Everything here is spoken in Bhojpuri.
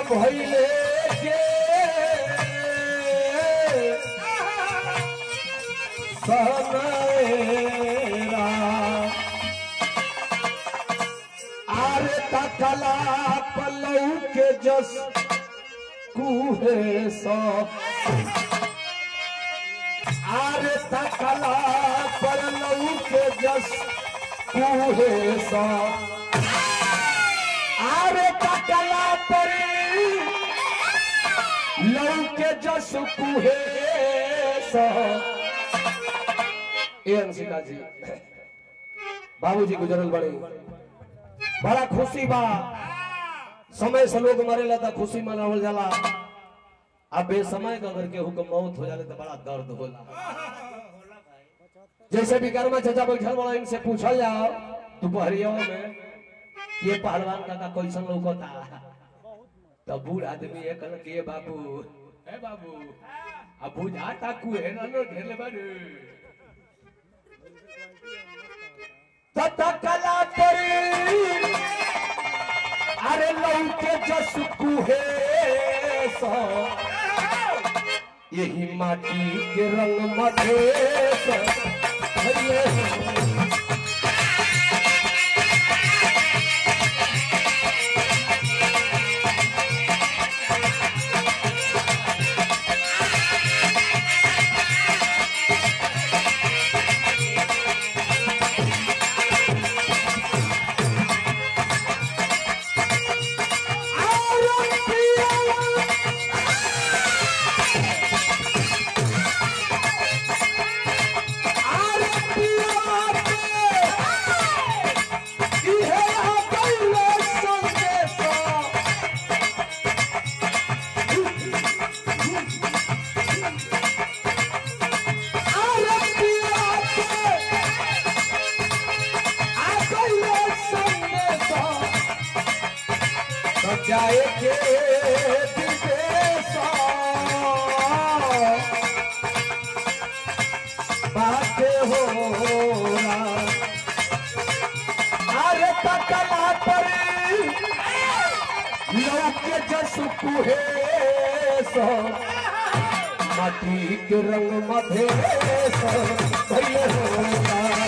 भैले के सनरा आरे तकला पलऊ के जस कुहे सो आरे तकला पलऊ के जस कुहे सो आरे तकला पर लऊ के जस कुहे सो ए अंशिका जी बाबूजी गुजरल बड़े बड़ा खुशी बा समय से लोग मरेला तो खुशी मनावल जाला अब बेसमय का अगर केहू के मौत हो जाले तो बड़ा दर्द होला जैसे विकर्मा चाचा बैठल बड़ा इनसे पूछल जाओ दोपहरियों में ये पहलवान काका कैसन लौकता तो बूढ़ आदमी ये कहल कि ये बाबू ए बाबू अब बुझाता कुहे ना लो ढेले बारे ततकला करी अरे लौके जस कुहे सो यही माटी के रंग मधे सो भइले हो। जाए के विदेशा बाटे हो अरे तकला परी लौके जस कुहे सो माटी के रंग मधे सो भइले होगा